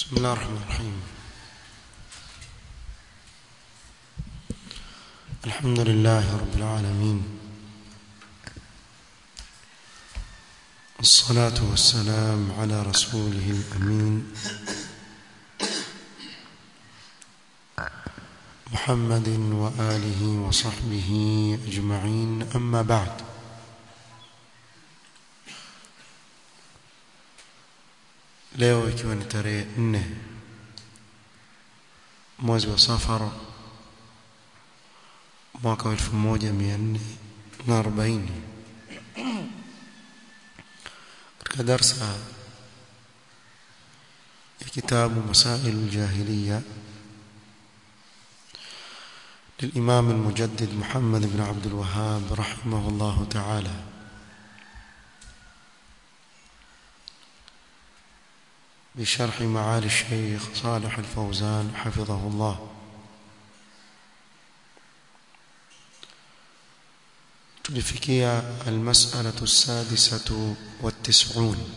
بسم الله الرحمن الرحيم الحمد لله رب العالمين الصلاة والسلام على رسوله الأمين محمد وآله وصحبه أجمعين أما بعد leo ikiwa ni tarehe nne mwezi wa safara mwaka wa elfu moja mia nne na arobaini katika darsa ya kitabu masail الجاهلية للإمام المجدد محمد بن عبد الوهاب رحمه الله تعالى بشرح معالي الشيخ صالح الفوزان حفظه الله تلفكية المسألة السادسة والتسعون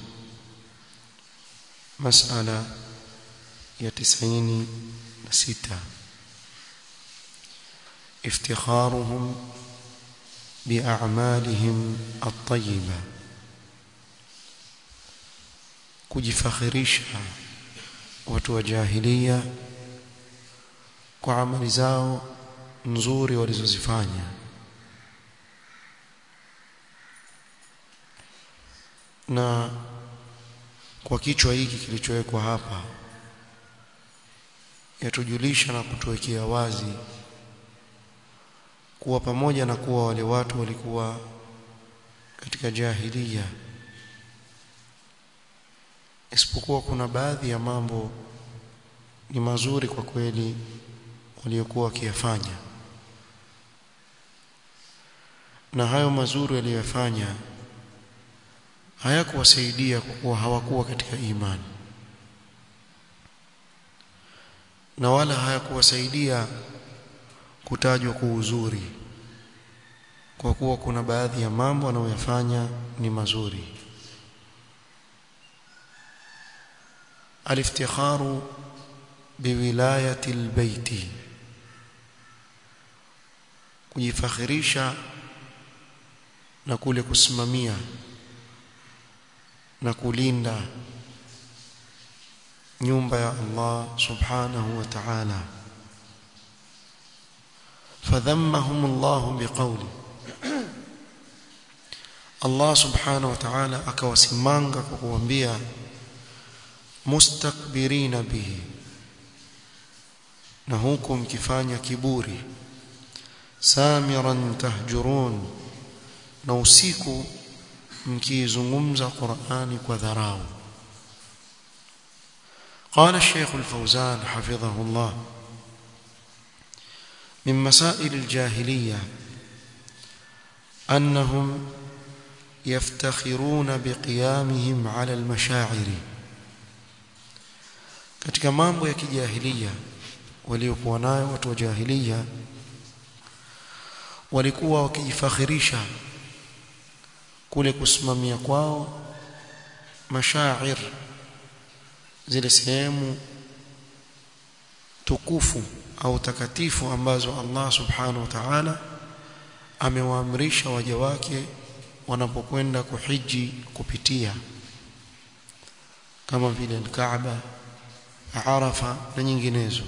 مسألة يتسعين ستة افتخارهم بأعمالهم الطيبة kujifakhirisha watu wa jahilia kwa amali zao nzuri walizozifanya na kwa kichwa hiki kilichowekwa hapa yatujulisha na kutuwekea wazi kuwa pamoja na kuwa wale watu walikuwa katika jahilia isipokuwa kuna baadhi ya mambo ni mazuri kwa kweli waliokuwa wakiyafanya na hayo mazuri waliyofanya hayakuwasaidia kwa kuwa hawakuwa katika imani na wala hayakuwasaidia kutajwa kwa uzuri kwa kuwa kuna baadhi ya mambo wanayoyafanya ni mazuri الافتخار بولاية البيت kujifakhirisha na kule kusimamia na kulinda nyumba ya Allah subhanahu wa ta'ala fadhammahum Allah biqawli Allah subhanahu wa ta'ala akawasimanga kwa kuambia mustakbirina bihi na huku mkifanya kiburi samiran tahjurun na usiku mkizungumza Qur'ani kwa dharau قال الشيخ الفوزان حفظه الله من مسائل الجاهلية أنهم يفتخرون بقيامهم على المشاعر katika mambo ya kijahilia waliokuwa nayo watu wa jahilia walikuwa wakijifakhirisha kule kusimamia kwao mashair zile sehemu tukufu au takatifu ambazo Allah subhanahu wa ta'ala amewaamrisha waja wake wanapokwenda kuhiji kupitia kama vile al-Kaaba Arafa na nyinginezo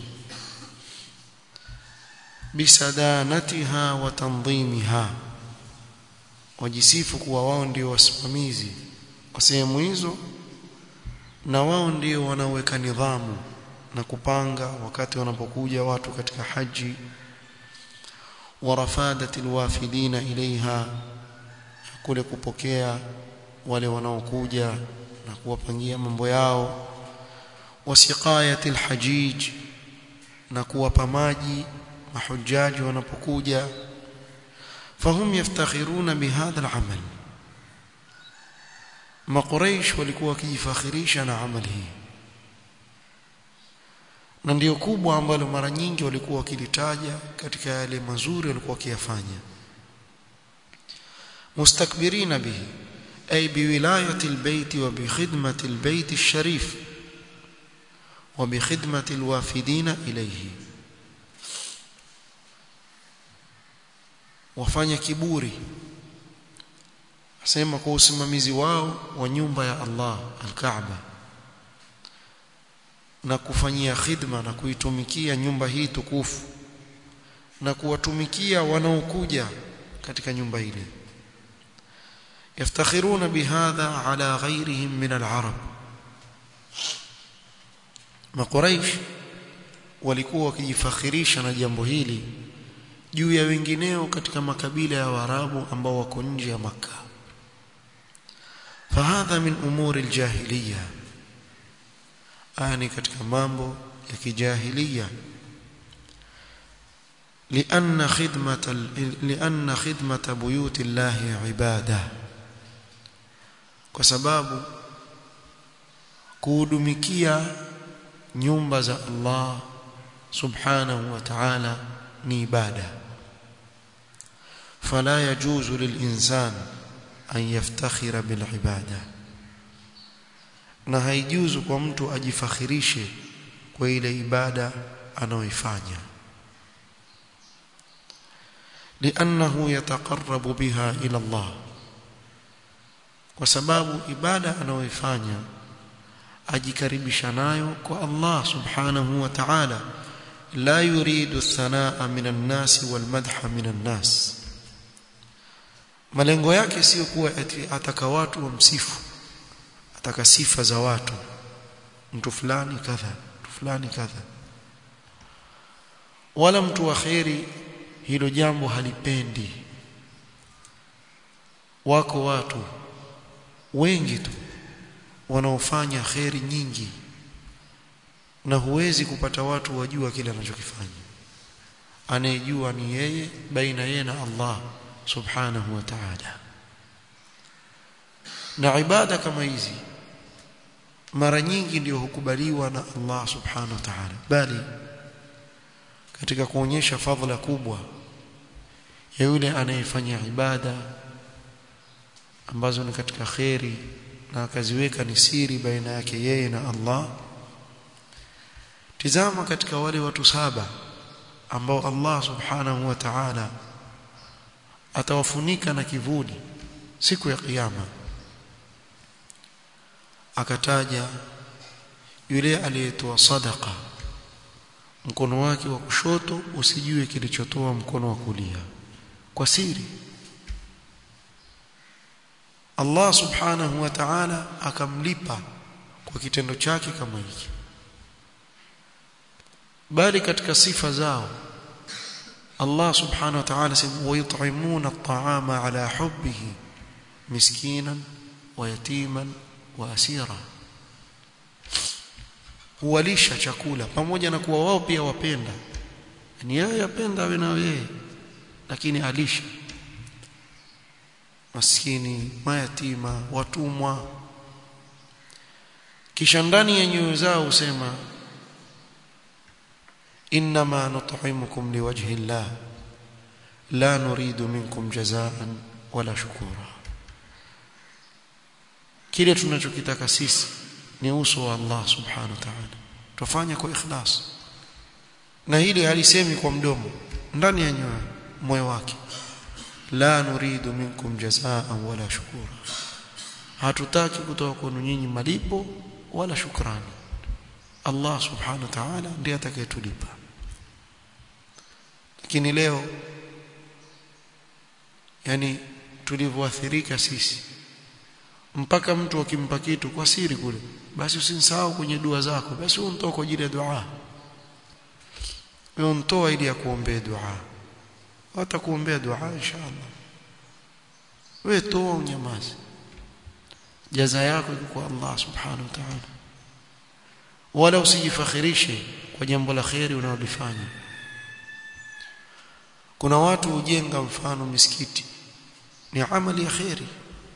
bisadanatiha wa tanzimiha wajisifu kuwa wao ndio wasimamizi wa sehemu hizo na wao ndio wanaoweka nidhamu na kupanga wakati wanapokuja watu katika haji warafadati alwafidina ilaiha kule kupokea wale wanaokuja na kuwapangia mambo yao wasiqayati alhajij na kuwapa maji mahujaji wanapokuja fahum yaftakhiruna bihadha alamal maquraish walikuwa wakijifakhirisha na amali hii na ndio kubwa ambalo mara nyingi walikuwa wakilitaja katika yale mazuri walikuwa wakiyafanya mustakbirina bihi ay biwilayati albayt wa bikhidmati albayt alsharif wa bi khidmati alwafidina ilayhi wafanya kiburi asema kwa usimamizi wao wa nyumba ya Allah al-Kaaba na kufanyia khidma na kuitumikia nyumba hii tukufu na kuwatumikia wanaokuja katika nyumba ile yaftakhiruna bihadha ala ghayrihim min al-arab makuraish walikuwa wakijifakhirisha na jambo hili juu ya wengineo katika makabila ya Waarabu ambao wako nje ya Makka fahadha min umuri aljahiliya ani katika mambo ya kijahiliya لأن خدمة لأن خدمة بيوت الله عبادة وسبب kuhudumikia nyumba za Allah subhanahu wa ta'ala ni ibada fala yajuzu lilinsan an yaftakhira bil ibada na haijuzu kwa mtu ajifakhirishe kwa ile ibada anayoifanya لانه يتقرب بها الى الله kwa sababu ibada anayoifanya ajikaribisha nayo kwa Allah subhanahu wa ta'ala la yuridu thanaa minan nas wal madha minan nas malengo yake sio kuwa ati ataka watu wamsifu ataka sifa za watu mtu fulani kadha mtu fulani kadha wala mtu wa khairi hilo jambo halipendi wako watu wengi tu wanaofanya kheri nyingi na huwezi kupata watu wajua kile anachokifanya anayejua ni yeye baina yeye na Allah subhanahu wa ta'ala na ibada kama hizi mara nyingi ndio hukubaliwa na Allah subhanahu wa ta'ala bali katika kuonyesha fadhila kubwa ya yule anayefanya ibada ambazo ni katika kheri na akaziweka ni siri baina yake yeye na Allah tizama katika wale watu saba ambao Allah subhanahu wa ta'ala atawafunika na kivuli siku ya kiyama akataja yule aliyetoa sadaka mkono wake wa kushoto usijue kilichotoa mkono wa kulia kwa siri Allah subhanahu wa ta'ala akamlipa kwa kitendo chake kama hiki bali katika sifa zao Allah subhanahu wa ta'ala sema wayut'imuna at'ama ala hubbihi miskinan wa yatiman wa asira huwalisha chakula pamoja na kuwa wao pia wapenda ni yeye yapenda awe na yeye lakini alisha maskini mayatima watumwa kisha ndani ya nyoyo zao usema inma nut'imukum liwajhi llah la nuridu minkum jazaan wala shukura kile tunachokitaka sisi ni uso wa Allah subhanahu wa ta'ala tufanye kwa ikhlas na hili halisemi kwa mdomo ndani ya nyoyo moyo wake la nuridu minkum jazaan wala shukura hatutaki kutoka kwenu nyinyi malipo wala shukrani Allah subhanahu wa ta'ala ndiye atakayetulipa lakini leo yani tulivyoathirika sisi mpaka mtu akimpa kitu kwa siri kule basi usinsahau kwenye dua zako basi untoa kwa ajili ya dua wewe untoa ili ya kuombea dua watakuombea dua inshallah wewe toa unyamaze jaza yako iko kwa Allah subhanahu wa ta'ala wala usijifakhirishe kwa jambo la khairi unalofanya kuna watu hujenga mfano misikiti ni amali ya khairi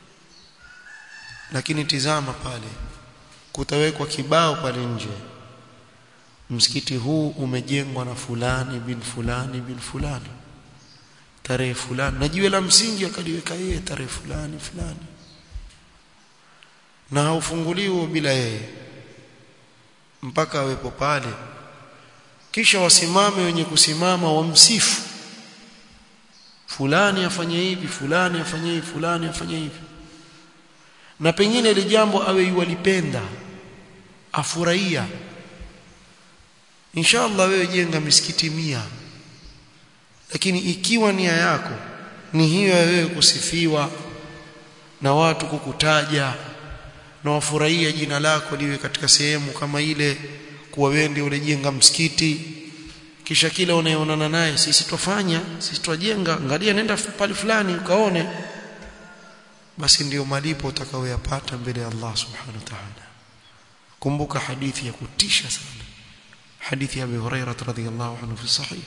lakini tizama pale kutawekwa kibao pale nje msikiti huu umejengwa na fulani bin fulani bin fulani tarehe fulani na jiwe la msingi akaliweka yeye tarehe fulani fulani na haufunguliwi bila yeye mpaka awepo pale kisha wasimame wenye kusimama wamsifu fulani afanye hivi fulani afanye hivi fulani afanye hivi na pengine ile jambo awe yualipenda afurahia inshallah wewe jenga misikiti mia lakini ikiwa nia yako ni hiyo ya wewe kusifiwa na watu kukutaja na wafurahia jina lako liwe katika sehemu kama ile kuwa wewe ndio ulijenga msikiti kisha kila unayeonana naye sisi twafanya sisi twajenga angalia nenda pale fulani ukaone basi ndiyo malipo utakayoyapata mbele ya Allah subhanahu wa ta'ala kumbuka hadithi ya kutisha sana hadithi ya Abu Hurairah radhiyallahu anhu fi sahih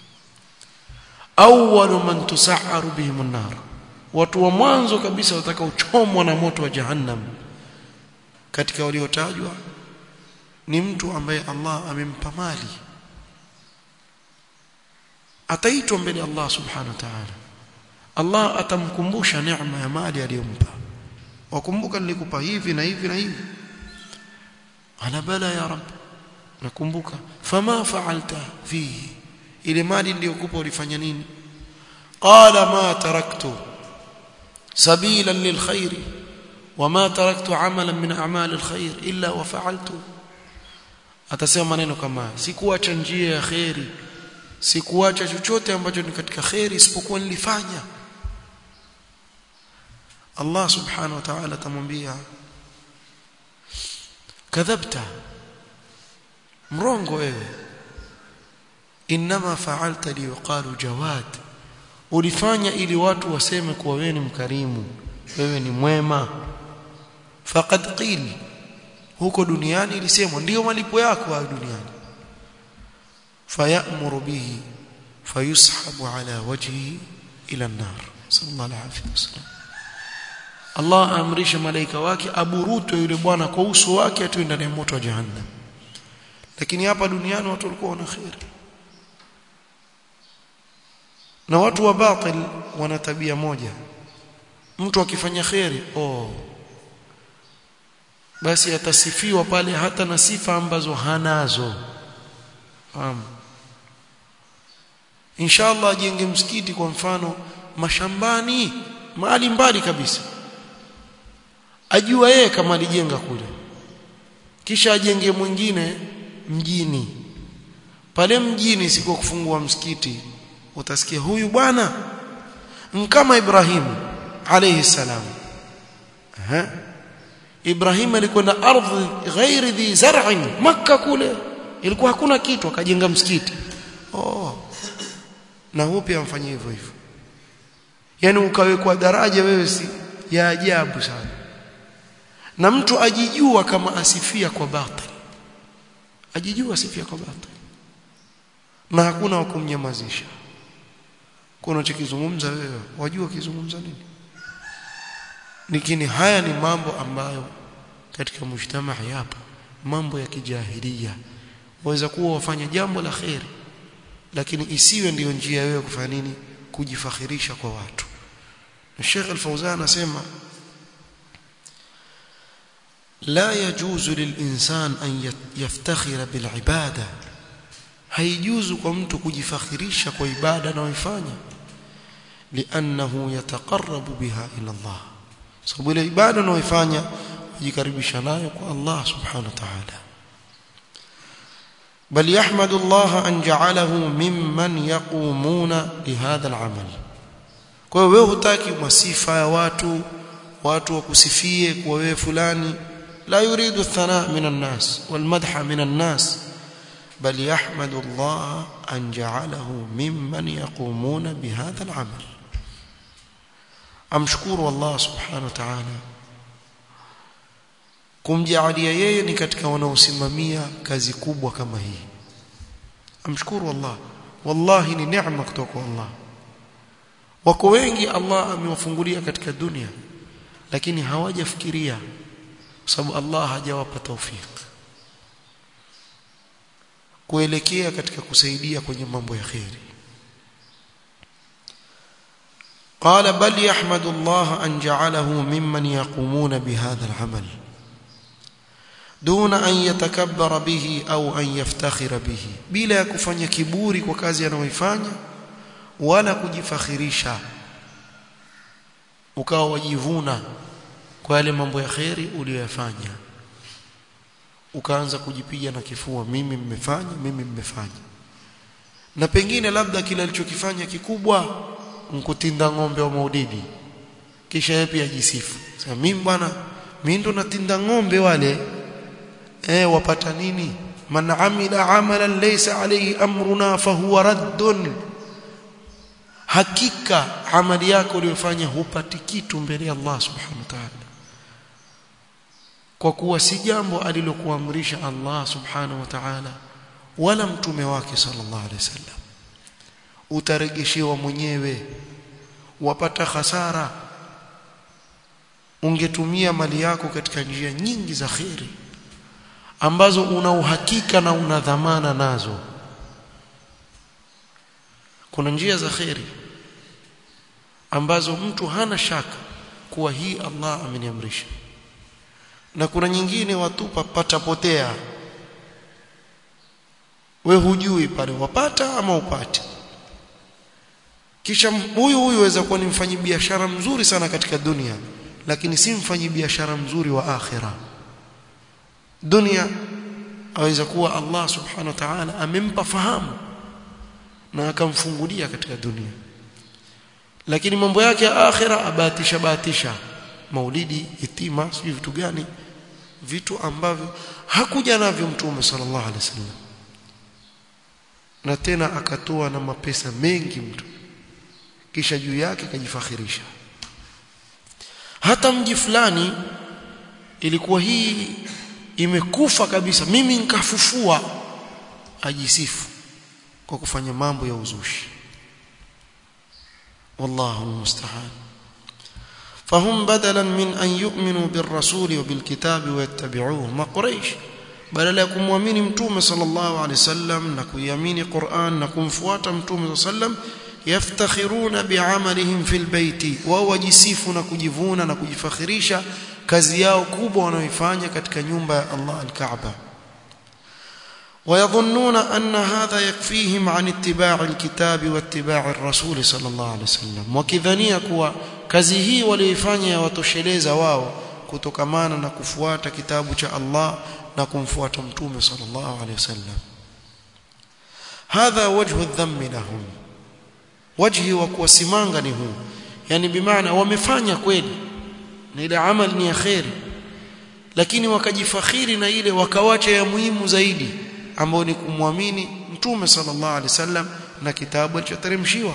awwal man tusahharu bihim an-nar watu wa mwanzo kabisa watakaochomwa na moto wa jahannam katika waliotajwa ni mtu ambaye Allah amempa mali ataitwa mbele Allah subhanahu wa ta'ala Allah atamkumbusha neema ya mali aliyompa wakumbuka nilikupa hivi na hivi na hivi ana bala ya rab nakumbuka fama fa'alta fihi ile mali niliyokupa ulifanya nini qala ma taraktu sabilan lilkhair wama taraktu amalan min a'mal alkhair illa wa fa'altu atasema maneno kama sikuacha njia ya khairi sikuacha chochote ambacho ni katika khairi isipokuwa nilifanya Allah subhanahu wa ta'ala atamwambia kadhabta mrongo wewe inma fa'alta liqalu jawad ulifanya ili watu waseme kuwa wewe ni mkarimu wewe ni mwema faqad qil huko duniani ilisemwa ndio malipo yako hayo duniani fayamuru bihi fayushabu ala wajhihi ila an-nar sallallahu alayhi wasallam Allah amrisha malaika wake aburutwe yule bwana kwa uso wake atoe ndani ya moto wa jahannam lakini hapa duniani watu walikuwa wana khair na watu wa batil wana tabia moja mtu akifanya khairi oh basi atasifiwa pale hata na sifa ambazo hanazo fahamu inshallah ajenge msikiti kwa mfano mashambani mahali mbali kabisa ajua yeye kama alijenga kule kisha ajenge mwingine mjini pale mjini siku kufungua msikiti utasikia huyu bwana kama Ibrahim alayhi salam aha Ibrahim alikwenda ardhi ghairi dhi zar'in makka kule ilikuwa hakuna kitu akajenga msikiti oh na huo pia amfanyia hivyo hivyo yani ukawekwa daraja wewe si ya ajabu sana na mtu ajijua kama asifia kwa batil ajijua asifia kwa batil na hakuna wa kumnyamazisha kuna chokizungumza wewe wajua kizungumza nini lakini haya ni mambo ambayo katika mujtamaa yapo mambo ya kijahilia waweza kuwa wafanya jambo la khairi lakini isiwe ndiyo njia wewe kufanya nini kujifakhirisha kwa watu Sheikh Al-Fauzan anasema لا يجوز للإنسان أن يفتخر بالعبادة haijuzu kwa mtu kujifakhirisha kwa ibada anayoifanya liannahu yataqarrabu biha ila Allah sababu ile ibada anayoifanya kujikaribisha nayo kwa Allah subhanahu wa ta'ala bal yahmadu Allah an ja'alahu mimman yaqumuna lihadha al'amal kwa hiyo wewe hutaki masifa ya watu watu wakusifie kwa wewe fulani la yuridu thana min an-nas wal madha min an-nas بل يحمد الله أن جعله ممن يقومون بهذا العمل أمشكور الله سبحانه وتعالى kumjaalia yeye ni katika wanaosimamia kazi kubwa kama hii amshukuru Allah wallahi ni neema kutoka kwa Allah wako wengi Allah amewafungulia katika dunia lakini hawajafikiria kwa sababu Allah hajawapa taufiki kuelekea katika kusaidia kwenye mambo ya khairi قال بل يحمد الله أن جعله ممن يقومون بهذا العمل duna an yatakabbara bihi au an yaftakhira bihi bila ya kufanya kiburi kwa kazi anayoifanya wala kujifakhirisha ukawa wajivuna kwa yale mambo ya kheri uliyoyafanya ukaanza kujipiga na kifua mimi mmefanya mimi mmefanya na pengine labda kile alichokifanya kikubwa mkutinda ng'ombe wa maudidi kisha yeye pia ajisifu sasa mimi bwana mimi ndo natinda ng'ombe wale eh wapata nini man amila amalan laysa alayhi amruna fahuwa raddun hakika amali yako uliyofanya hupati kitu mbele ya Allah subhanahu wa ta'ala kwa kuwa si jambo alilokuamrisha Allah subhanahu wa ta'ala wala mtume wake sallallahu alaihi wasallam utaregeshewa mwenyewe wapata hasara ungetumia mali yako katika njia nyingi za khiri ambazo una uhakika na una dhamana nazo kuna njia za khiri ambazo mtu hana shaka kuwa hii Allah ameniamrisha na kuna nyingine watupa patapotea we hujui pale wapata ama upate kisha huyu huyu waweza kuwa ni mfanyi biashara mzuri sana katika dunia lakini si mfanyi biashara mzuri wa akhira dunia aweza kuwa Allah subhanahu wa ta'ala amempa fahamu na akamfungulia katika dunia lakini mambo yake ya akhira abatisha batisha maulidi itima sio vitu gani vitu ambavyo hakuja navyo mtume sallallahu alaihi wasallam na tena akatoa na mapesa mengi mtu kisha juu yake kajifakhirisha hata mji fulani ilikuwa hii imekufa kabisa mimi nikafufua ajisifu kwa kufanya mambo ya uzushi wallahu almusta'an فهم بدلا من أن يؤمنوا بالرسول وبالكتاب ويتبعوه ما قريش badala ya kumwamini mtume sallallahu alaihi wasallam na kuiamini Qur'an na kumfuata mtume sallam yaftakhiruna bi'amalihim fil baiti wao wajisifu na kujivuna na kujifakhirisha kazi yao kubwa wanaoifanya katika nyumba ya Allah al-Kaaba ويظنون أن هذا يكفيهم عن اتباع الكتاب واتباع الرسول صلى الله عليه وسلم وكذنيا kuwa kazi hii walioifanya yawatosheleza wao kutokamana na kufuata kitabu cha Allah na kumfuata mtume sallallahu alaihi wasallam hadha wajhu dhammi lahum wajhi wa kuwasimanga ni huu yani bimaana wamefanya kweli na ile amali ni ya khairi lakini wakajifakhiri na ile wakawacha ya muhimu zaidi ambao ni kumwamini mtume sallallahu alaihi wasallam na kitabu alichoteremshiwa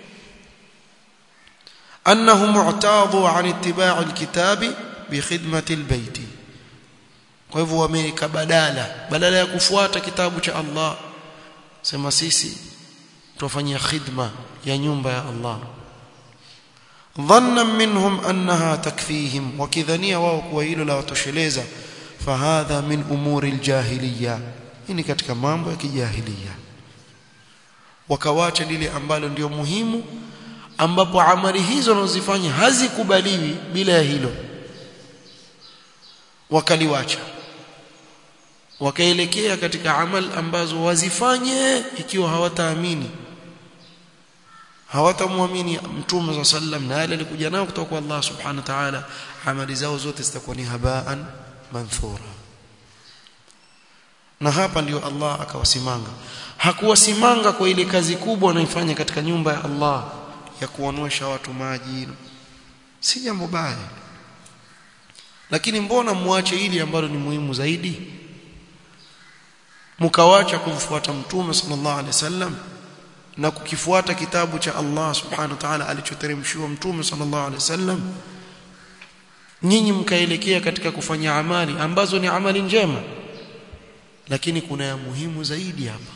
annahu mu'tadu an ittiba' alkitabi bi khidmati albayt kwa hivyo wameweka badala badala ya kufuata kitabu cha Allah sema sisi tufanyia khidma ya nyumba ya Allah dhanna minhum annaha takfihim wakidhania wao kuwa hilo la watosheleza fahadha min umuri aljahiliya hii ni katika mambo ya kijahilia wakawacha lile ambalo ndio muhimu ambapo amali hizo wanazofanya hazikubaliwi bila ya hilo wakaliwacha wakaelekea katika amal ambazo wazifanye ikiwa hawataamini hawatamwamini mtume wa sallam na yale alikuja nao kutoka kwa Allah subhanahu wa ta'ala amali zao zote zitakuwa ni habaan manthura na hapa ndio Allah akawasimanga hakuwasimanga kwa ile kazi kubwa wanaifanya katika nyumba ya Allah ya kuwanywesha watu maji si jambo baya lakini mbona muache ili ambalo ni muhimu zaidi mkawacha kumfuata mtume sallallahu alaihi wasallam na kukifuata kitabu cha Allah subhanahu wa ta'ala alichoteremshiwa mtume sallallahu alaihi wasallam nyinyi mkaelekea katika kufanya amali ambazo ni amali njema lakini kuna ya muhimu zaidi hapa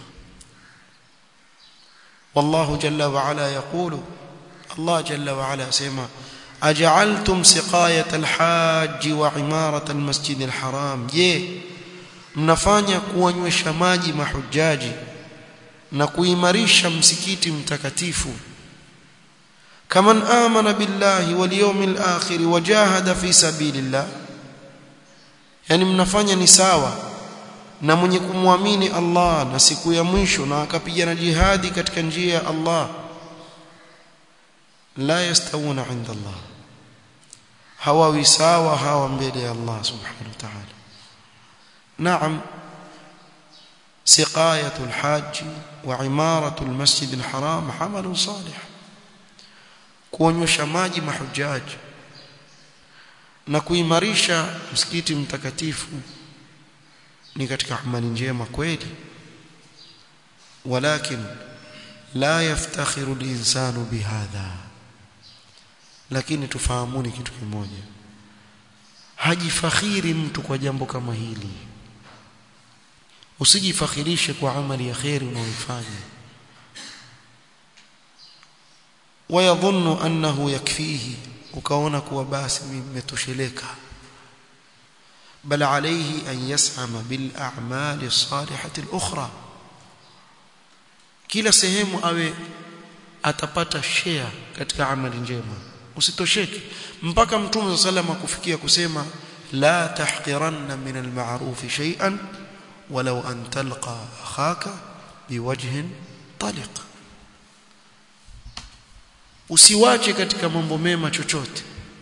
والله جل وعلا يقول الله جل وعلا سيما أجعلتم سقاية الحاج وعمارة المسجد الحرام je mnafanya kuwanywesha maji mahujaji na kuimarisha msikiti mtakatifu kaman amana billahi wal yawmil akhir wajahada fi sabilillah yani mnafanya ni sawa na mwenye kumwamini Allah na siku ya mwisho na akapigana jihadi katika njia ya Allah la yastawuna inda Allah hawawi sawa hawa mbele ya Allah subhanahu wa ta'ala naam سقاية الحاج وعمارة المسجد الحرام عمل صالح kuonyesha maji mahujaji na kuimarisha msikiti mtakatifu ni katika amali njema kweli walakin la yaftakhiru al-insanu bihadha lakini tufahamuni kitu kimoja hajifakhiri mtu kwa jambo kama hili usijifakhirishe kwa amali ya khairi unaoifanya wayadhunnu annahu yakfihi ukaona kuwa basi mimi nimetosheleka bal alayhi an yas'ama bil a'mali as-salihati al-ukhra kila sehemu awe atapata share katika amali njema usitosheke mpaka mtume sallallahu kufikia kusema la tahqiranna min al-ma'ruf shay'an walau an talqa akhaka biwajhin taliq usiwache katika mambo mema chochote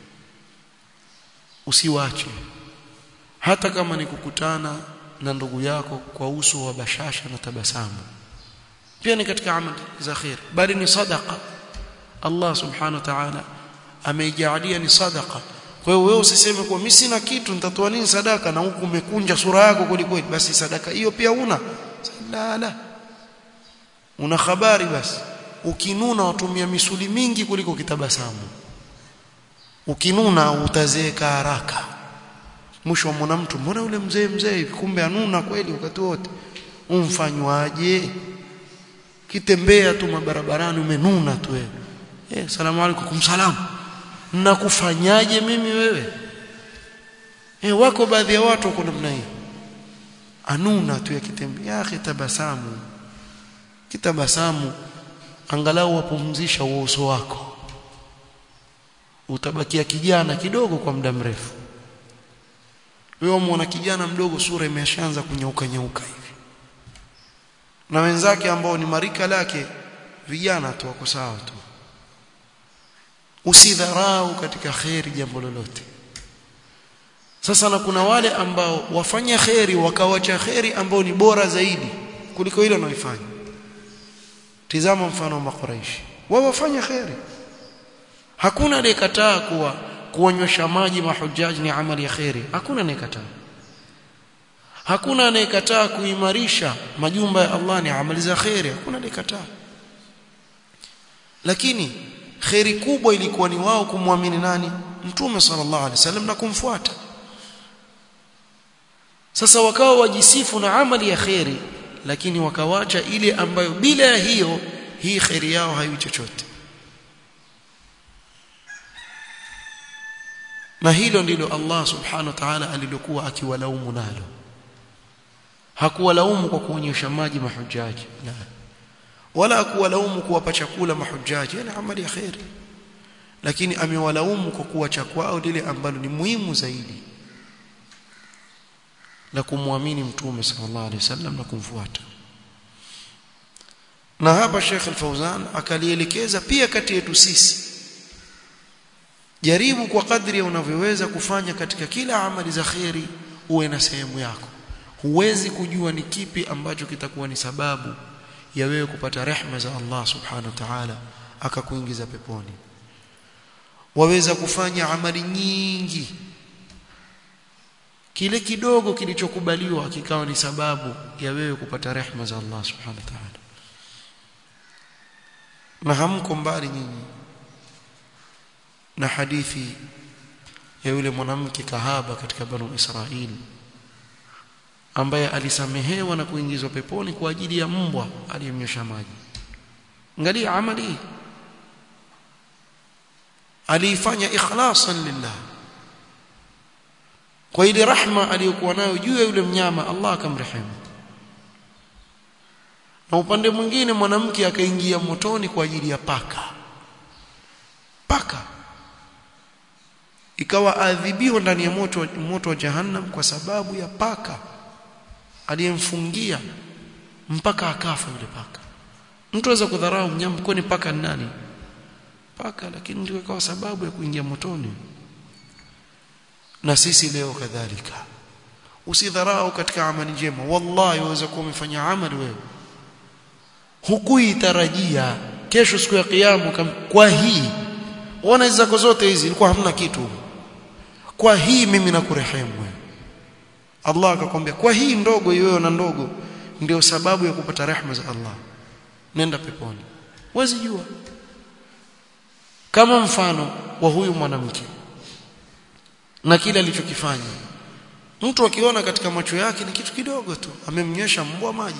usiwache hata kama ni kukutana na ndugu yako kwa uso wa bashasha na tabasamu pia ni katika amali za khair bali ni sadaqa Allah subhanahu wa ta'ala ameijalia ni sadaqa kwa hiyo wewe usiseme kwa mimi sina kitu nitatoa nini sadaka na huku umekunja sura yako kweli basi sadaka hiyo pia una la la una habari basi ukinuna watumia misuli mingi kuliko kitabasamu ukinuna utazeeka haraka mwisho mwana mtu mbona yule mzee mzee kumbe anuna kweli wakati wote umfanywaje kitembea tu mabarabarani umenuna tu wewe eh salamu alaykum salamu nakufanyaje mimi wewe eh wako baadhi ya watu wako namna hii anuna tu yakitembea akhi tabasamu kitabasamu angalau wapumzisha uso wako utabakia kijana kidogo kwa muda mrefu wewe muona kijana mdogo sura imeshaanza kunyauka nyauka hivi na wenzake ambao ni marika lake vijana tu wako sawa tu usidharau katika khairi jambo lolote sasa na kuna wale ambao wafanya khairi wakawacha khairi ambao ni bora zaidi kuliko ile wanaoifanya tizama mfano wa makuraishi wao wafanya khairi hakuna aliyekataa kuwa kuonyesha maji mahujaji ni amali ya khairi hakuna anayekataa hakuna anayekataa kuimarisha majumba ya Allah ni amali za khairi hakuna anayekataa lakini khairi kubwa ilikuwa ni wao kumwamini nani mtume sallallahu alaihi wasallam na kumfuata sasa wakawa wajisifu na amali ya khairi lakini wakawacha ile ambayo bila ya hiyo hii khairi yao haiwi chochote na hilo ndilo Allah subhanahu wa ta'ala alilokuwa akiwalaumu nalo hakuwalaumu kwa kuonyesha maji mahujaji la wala hakuwalaumu kuwapa chakula mahujaji ni amali ya khairi lakini amewalaumu kwa kuwacha kwao lile ambalo ni muhimu zaidi la kumwamini mtume sallallahu alaihi wasallam na kumfuata na hapa Sheikh Al-Fauzan akalielekeza pia kati yetu sisi jaribu kwa kadri unavyoweza kufanya katika kila amali za khairi uwe na sehemu yako huwezi kujua ni kipi ambacho kitakuwa ni sababu ya wewe kupata rehma za Allah subhanahu wa ta'ala akakuingiza peponi waweza kufanya amali nyingi kile kidogo kilichokubaliwa kikawa ni sababu ya wewe kupata rehma za Allah subhanahu wa ta'ala na hamko mbali nyinyi na hadithi ya yule mwanamke kahaba katika banu Israili ambaye alisamehewa na kuingizwa peponi kwa ajili ya mbwa aliyemnyosha maji angalia amali aliifanya ikhlasan lillah kwa ile rahma aliyokuwa nayo juu ya yule mnyama Allah akamrehemu na upande mwingine mwanamke akaingia motoni kwa ajili ya paka paka ikawa adhibiwa ndani ya moto moto wa jahannam kwa sababu ya paka aliyemfungia mpaka akafa yule paka mtu aweza kudharau mnyama kwani paka ni nani paka lakini ndio ikawa sababu ya kuingia motoni na sisi leo kadhalika usidharau katika amali njema wallahi waweza kuwa umefanya amali wewe hukuitarajia kesho siku ya kiyama kwa hii ona hizo zako zote hizi ilikuwa hamna kitu kwa hii mimi nakurehemu wewe Allah akakwambia kwa hii ndogo hiyo na ndogo ndio sababu ya kupata rehema za Allah nenda peponi huwezi jua kama mfano wa huyu mwanamke na kile alichokifanya mtu akiona katika macho yake ni kitu kidogo tu amemnyesha mbwa maji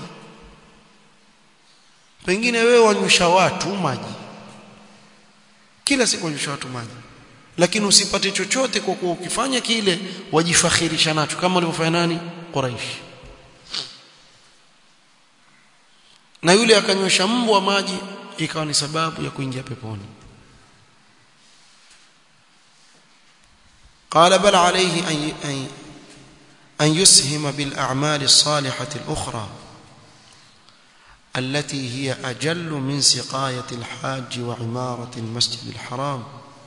pengine wewe wanyosha watu maji kila siku wanyosha watu maji lakini usipate chochote kwa kuwa ukifanya kile wajifakhirisha nacho kama walivyofanya nani Quraish na yule akanyosha mbwa maji ikawa ni sababu ya kuingia peponi قال بل عليه أن أن أن يسهم بالأعمال الصالحة الأخرى التي هي أجل من سقاية الحاج وعمارة المسجد الحرام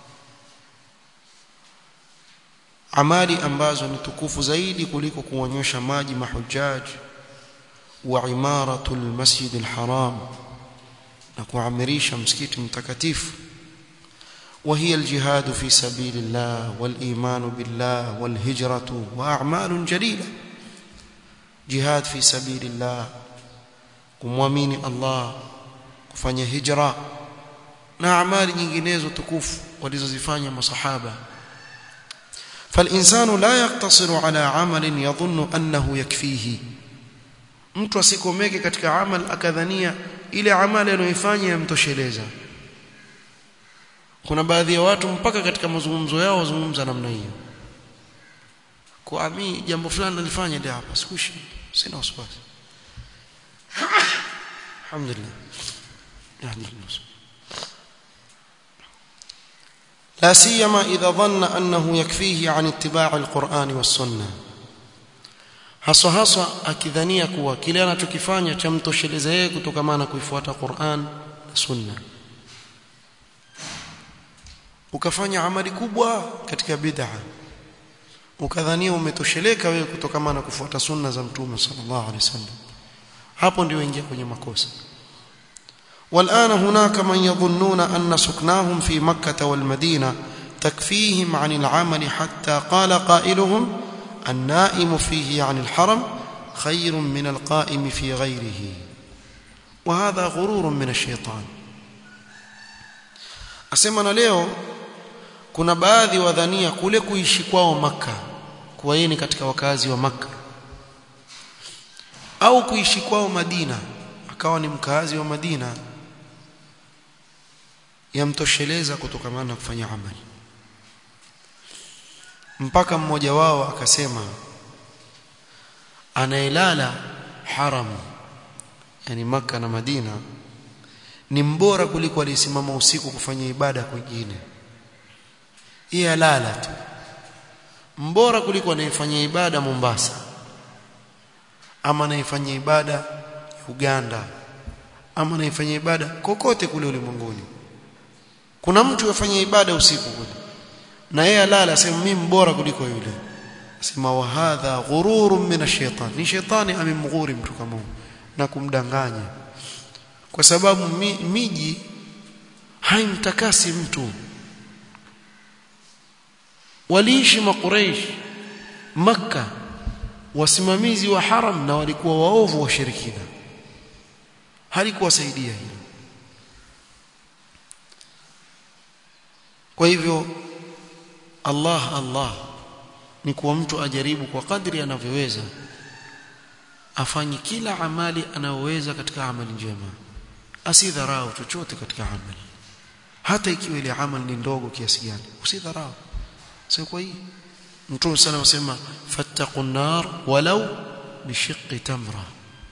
amali ambazo ni tukufu zaidi kuliko kuonyesha maji mahujaji wa imaratul masjid alharam na kuamirisha msikiti mtakatifu وهي الجهاد في سبيل الله والإيمان بالله والهجرة وأعمال جليلة جهاد في سبيل الله kumwamini Allah kufanya hijra na amali nyinginezo tukufu walizozifanya masahaba فالإنسان لا يقتصر على عمل يظن أنه يكفيه mtu asikomeke katika amal akadhania ile amali anayoifanya yamtosheleza kuna baadhi ya watu mpaka katika mazungumzo yao wazungumza namna hiyo kwa mimi jambo fulani nalifanya ndio hapa sikushi sina wasiwasi alhamdulillah alhamdulillah لا سيما إذا ظن أنه يكفيه عن اتباع القرآن والسنة haswa haswa akidhania kuwa kile anachokifanya chamtosheleza yeye kutokamana kuifuata Qur'an na Sunna ukafanya amali kubwa katika bid'a ukadhania umetosheleka wewe kutokamana kufuata sunna za mtume sallallahu alaihi wasallam hapo ndio ingia kwenye makosa والآن هناك من يظنون أن سكناهم في مكة والمدينة تكفيهم عن العمل حتى قال قائلهم النائم فيه عن الحرم خير من القائم في غيره وهذا غرور من الشيطان أسمنا leo kuna baadhi wadhania kule kuishi kwao maka kuwa yeye ni katika wakazi wa maka au kuishi kwao Madina akawa ni mkazi wa Madina yamtosheleza kutokamana na kufanya amali mpaka mmoja wao akasema anayelala haram yani maka na Madina ni mbora kuliko aliyesimama usiku kufanya ibada kwingine yeye alala tu mbora kuliko anayefanya ibada Mombasa ama anayefanya ibada Uganda ama anayefanya ibada kokote kule ulimwenguni kuna mtu yafanya ibada usiku kule na yeye alala sema mimi bora kuliko yule sema wa hadha ghururun min ash-shaytan ni shetani amemghuri mtu kama huyo na kumdanganya kwa sababu mi, miji haimtakasi mtu waliishi makuraish makka wasimamizi wa haram na walikuwa waovu washirikina halikuwasaidia hilo kwa hivyo Allah Allah ni kuwa mtu ajaribu kwa kadri anavyoweza afanye kila amali anayoweza katika amali njema asidharau chochote katika amali hata ikiwa ile amali ni ndogo kiasi gani usidharau sio kwa hii mtume sana anasema fattaqun nar walau bishiqqi tamra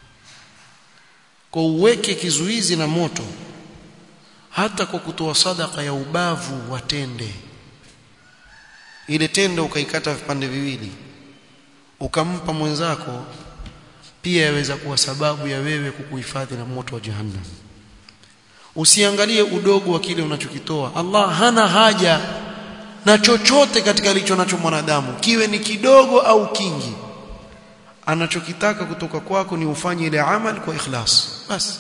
kwa uweke kizuizi na moto hata kwa kutoa sadaka ya ubavu watende ile tende ukaikata vipande viwili ukampa mwenzako pia yaweza kuwa sababu ya wewe kukuhifadhi na moto wa jahannam usiangalie udogo wa kile unachokitoa Allah hana haja na chochote katika alicho nacho mwanadamu kiwe ni kidogo au kingi anachokitaka kutoka kwako ni ufanye ile amal kwa ikhlas basi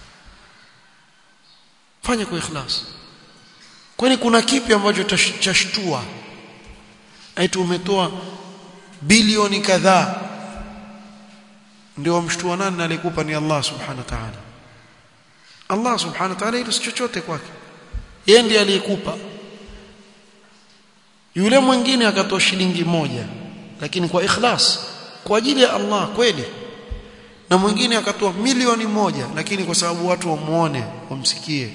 fanya kwa ikhlas kwani kuna kipi ambacho chashtua eti umetoa bilioni kadhaa ndio wamshtua nani na alikupa ni Allah subhanahu wa ta'ala Allah subhanahu wa ta'ala hilo si chochote kwake yeye ndiye aliyekupa yule mwingine akatoa shilingi moja lakini kwa ikhlas kwa ajili ya Allah kweli na mwingine akatoa milioni moja lakini kwa sababu watu wamuone wamsikie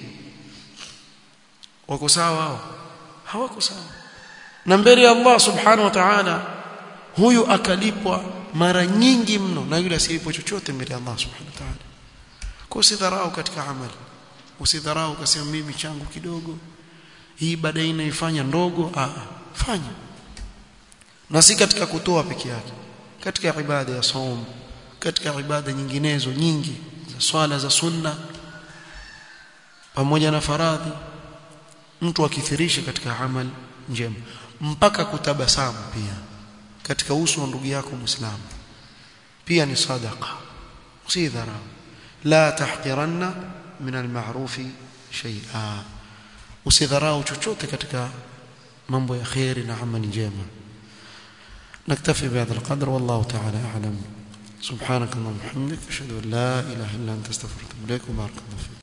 wako sawa hao hawako sawa na mbele ya Allah subhanahu wa ta'ala huyu akalipwa mara nyingi mno na yule asiyepwa chochote mbele ya Allah subhanahu wa ta'ala kwa usidharau katika amali usidharau ukasema mimi changu kidogo hii baadaye inaifanya ndogo ah fanya na si katika kutoa peke yake katika ibada ya saum katika ibada nyinginezo nyingi za swala za sunna pamoja na faradhi mtu akithirisha katika amal njema mpaka kutabasamu pia katika uso wa ndugu yako muislamu pia ni sadaqa usidharau la tahqiranna min alma'rufi shay'a usidharau chochote katika mambo ya khairi na amali njema نكتفي بهذا القدر والله تعالى أعلم سبحانك اللهم وبحمدك أشهد أن لا إله إلا أنت استغفرك وأتوب إليك وبارك الله فيك